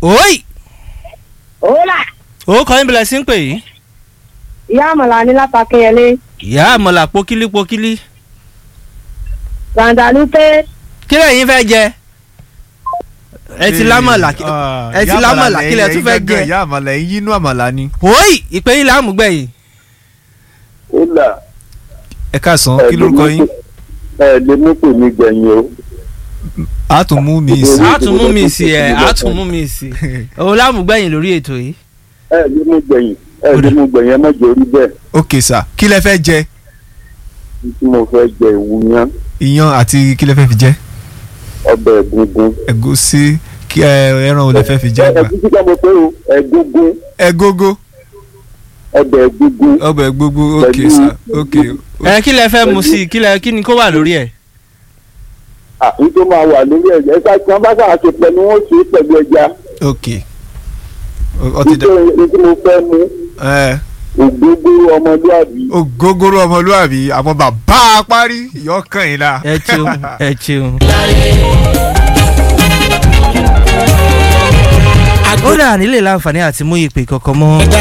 Oi! Hola, ó kọ́ yín bẹ̀rẹ̀ sí ń pè yìí. ìyá àmàlà ní lápákẹ́yẹlé. ìyá àmọ̀là pokílí pokílí. Gàǹdàlúpé kí lẹ́yìn fẹ́ jẹ? ẹ ti lámọ̀là ẹ ti lámọ̀là kí lẹ tún fẹ́ jẹ? ìyá àmàlà ẹ̀yin yínú àmàlà ni. Oi! ìpè yín láàmú gbẹ̀yìn. Hola. ẹ káàsán kí lórúkọ yín. ẹ lè mú pè mí gbẹ̀yìn o. a tún mú mi sí. a tún mú mi sí ẹ a tún mú mi sí. òun láàmú gbẹ̀yìn lórí ètò yìí. ẹ lè mú gbẹ̀yìn ẹ lè mú gbẹ̀yìn ẹ má jẹ́ orí bẹ́ẹ̀ ok sà kí lẹ fẹ́ jẹ tí mo fẹ́ jẹ ìwúyán iyán àti kí lẹ fẹ́ fi jẹ ọbẹ̀ ẹ̀gúngún. ẹ̀gúsí kí ẹ ẹran wo lẹ fẹ́ fi jẹ gbà. ẹ̀gúsí ká mo pé o ẹ̀gúngún ẹ̀gógó ọbẹ̀ ẹ̀gúngún. ọbẹ̀ gbogbo ok Pẹ̀lú- sà ok ẹ kí lẹ fẹ́ mu sí i kí lẹ kí ni kó wà lórí ẹ̀. àfi tó máa wà lórí ẹ̀jẹ̀ ẹ̀ka tí wọ́n bá sáà ṣe pẹ̀lú wọn ṣe é pẹ̀lú ẹja. ok Ó- ó ti dẹ nítorí ní tí mo fẹ́ mu ẹ ògbógbó ọmọlúàbí. ògógóró ọmọlúwàbí àmọ́ bàbá apárí ìyọkàn yìí la. ẹ ṣeun ẹ ṣeun. ó dà nílé láǹfààní àti mú ìpè kankan mọ́.